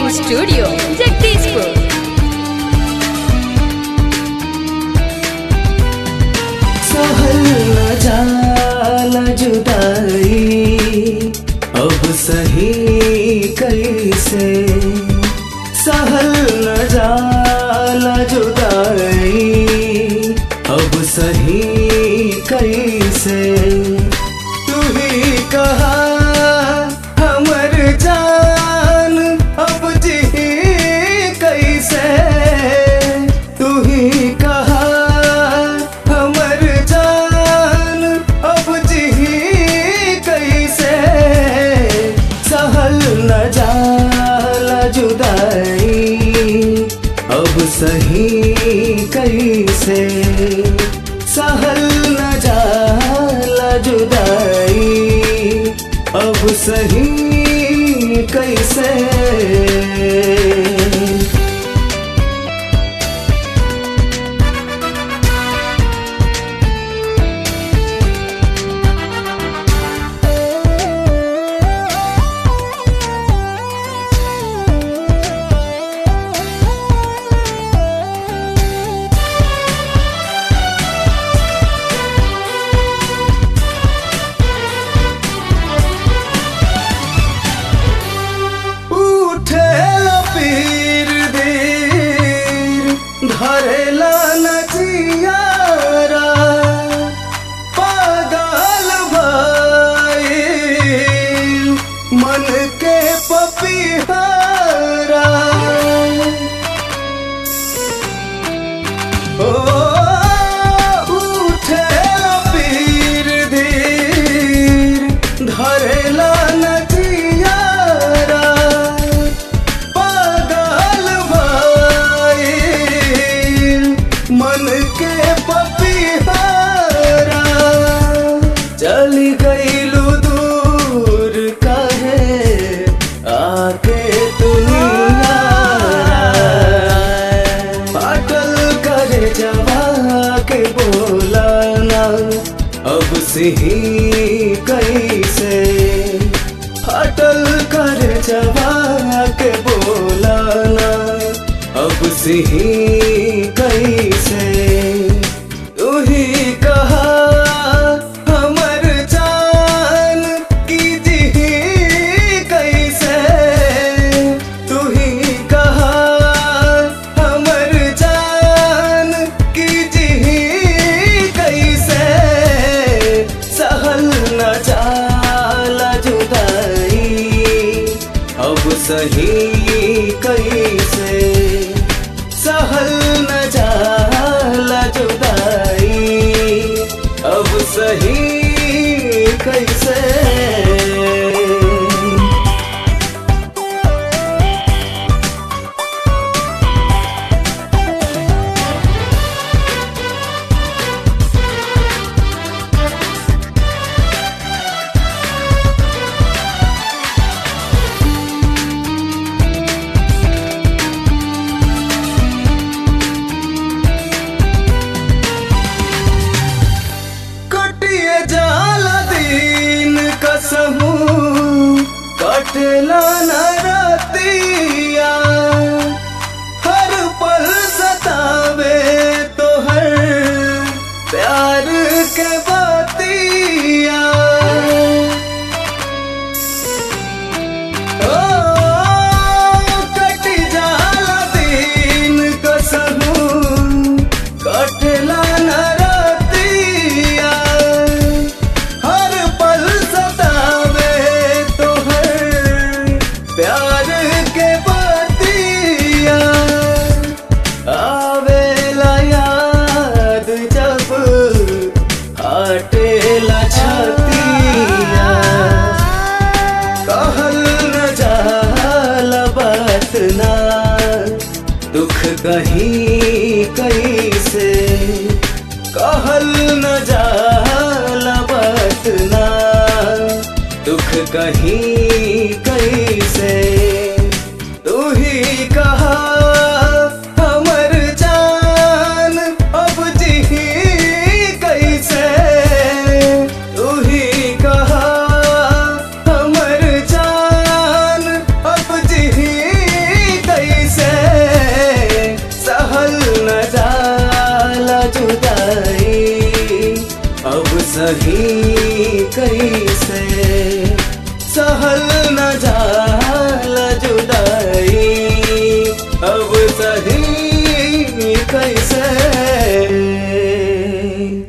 recording studio Jagdishpur सहल न जाला जुदाई अब सही कैसे सहल न जाला जुदाई अब सही कैसे तू ही कहा हमर जान अब जी कैसे तू ही कहा हमर जान अब जी कैसे सहल न जाला जुदाई अब सही कैसे सहल न जाला जुदाई अब सही कैसे उठे पीर दीर धरेला नचियारा पागल भाई मन के पपीहारा ओ उठे पीर धीर धरेला नचियारा पागल भाई मन के पपीहारा चली गईलू दूर कहे आके दुनिया पागल करे जवा के बोलाना अब से ही कैसे फाटल करे जवा के बोलाना अब से ही कैसे तू ही कहा हमर जान की जी कैसे तू ही कहा हमर जान की जी कैसे सहल न जाला जुदाई अब सही कैसे सहल न जाला जुदाई अब सही कैसे कटिए जाला दिन कसमू कटला न रतिया हर पल सतावे तो हर प्यार के बतिया ओ कटी जाला दिन कसमू कटला न रतिया हर पल सतावे तो हर प्यार के बतिया आवेला याद जब हटेला छतिया कहल न जाला बात ना दुख कहीं कैसे कहल न जाला बात ना दुख कहीं कैसे तू ही कहा हमर जान अब जी कैसे तू ही कहा हमर जान अब जी कैसे सहल न जा